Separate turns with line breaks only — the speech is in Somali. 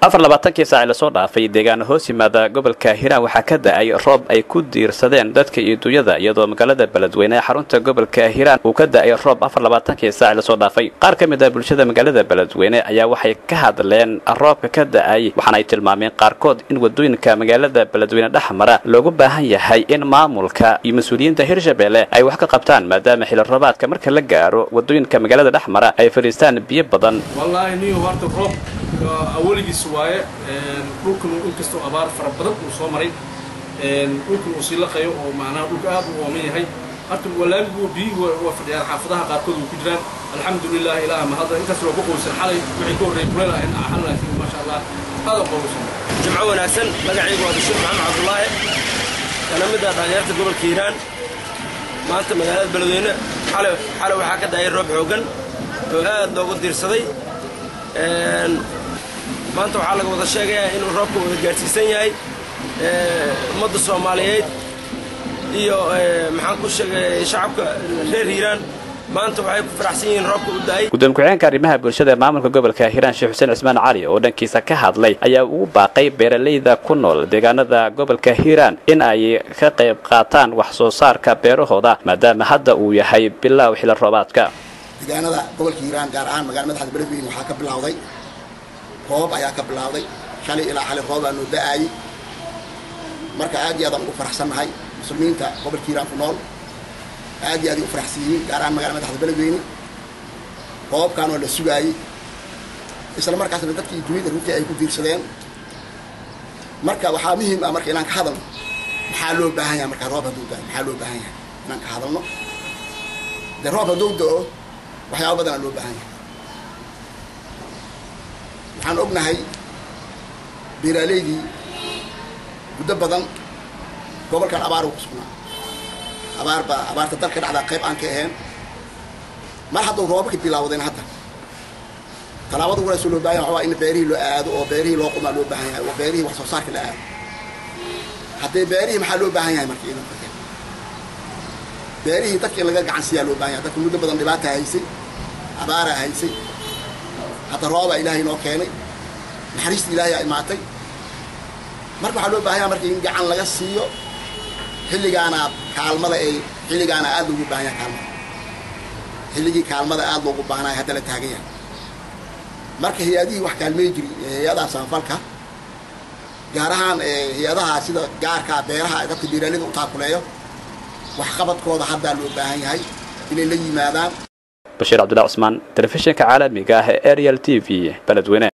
afar labaatankii saaci lasoo dhaafay deegaano hoos yimaada gobolka hiiraan waxaa ka da-ay roob ay ku diirsadeen dadka iyo dunyada iyadoo magaalada beledweyne ee xarunta gobolka hiiraan uu ka da-ay roob afar labaatankii saaci lasoo dhaafay qaar ka mid ah bulshada magaalada beledweyne ayaa waxay ka hadleen roobka ka da-ay waxaana ay tilmaameen qaarkood in wadooyinka magaalada beledweyne dhex mara loogu baahan yahay in maamulka iyo mas-uuliyiinta hirshabelle ay wax ka qabtaan maadaama xili roobaadka marka la gaaro wadooyinka magaalada dhex mara ay fadhiistaan biyo badan
awaligiis waaye dhulkan inkastoo abaar fara badan uu soo maray dhulkan uu sii laqayo oo macnaha dhulka aad u ooman yahay horta walaamigu biyihii waa fadhiyaan xaafadaha qaarkood way ku jiraan alxamdulilah ilaaha mahadda intaas waa ku qowsan xalay wixii ka horreeyay kuleel ahayn axan laakiin maasha allah aad u qowsan
jimco wanaagsan magacaygu waa bashiir maxamed cabdullaahi kana mid ah dhalinyarta gobolka hiiraan maanta magaalada beledweyne xalay xalay waxaa ka daayay roob xooggan oo aad loogu diirsaday maanta waxaa laga wada sheegayaa inuu roobka wada gaadhsiisan yahay ummadda soomaaliyeed iyo maxaan ku sheegay shacabka reer hiiraan maanta waxay ku faraxsan yihiin roobka u daayay
gudoomiye ku-xigeenka arrimaha bulshada ee maamulka gobolka hiiraan sheekh xuseen cismaan cali oo dhankiisa ka hadlay ayaa ugu baaqay beeralayda ku nool deegaanada gobolka hiiraan in ay ka qayb qaataan wax soo saarka beerahooda maadaama hadda uu yahay bilaaw xili roobaadka
deegaanada gobolka hiiraan gaar ahaan magala madaxda beledweyne waxaa ka bilowday roob ayaa ka bilowday shalay ilaa xali roob aanu da-aayey marka aad iyo aadaan ugu faraxsannahay muslimiinta gobolka hiiraan ku nool aad iyo aaday u faraxsan yihiin gaar ahaan magala madaxda beledweyne roobkaan oo la sugaayey isla markaasna dadkii dunida runtii ay ku diirsadeen marka waxaa muhiim ah marka inaan ka hadalno maxaa loo baahan yahay markaa roob hadduu da maxaa loo baahan yahay inaan ka hadalno dee roob hadduu da-o waxyaaba badanaa loo baahan yahay waxaan ognahay beeraaleydii muddo badan gobolkan abaar uu ku sugnaa abaar baa abaarta dalka dhacdaa qayb aan ka ahayn mar hadduu roobabka bilaawdeen hadda tallaabada walaasoo loo bahan yahay waxaa in beerihii loo aado oo beerihii loo qumaa loo baahan yahay oo beerihii wax soo saarka la aado haddee beerihii maxaa loo baahan yahay marka idan karteen beerihii dadka in laga gacan siiyaa loo baahan yahay dadka muddo badan dhibaata haysay abaaraa haysay hadda roobaa ilaahay noo keenay naxariista ilaahay aa imaatay marka waxaa loo baahan yahay marka in gacan laga siiyo xilligaana kaalmada ay xilligaana aad loogu baahan yahay kaalmada xilligii kaalmada aad loogu baahnayo hadda la taagan yahay marka hay-adihii wax kaalmey jiri hay-adaha samafalka gaar ahaan hay-adaha sida gaarkaa beeraha dadka beeraalida u taakuleeyo waxqabadkooda haddaa loo baahan yahay inay la yimaadaan
bashiir cabdullahi cusmaan telefishinka caalamiga ah ee ariel t v beledweyne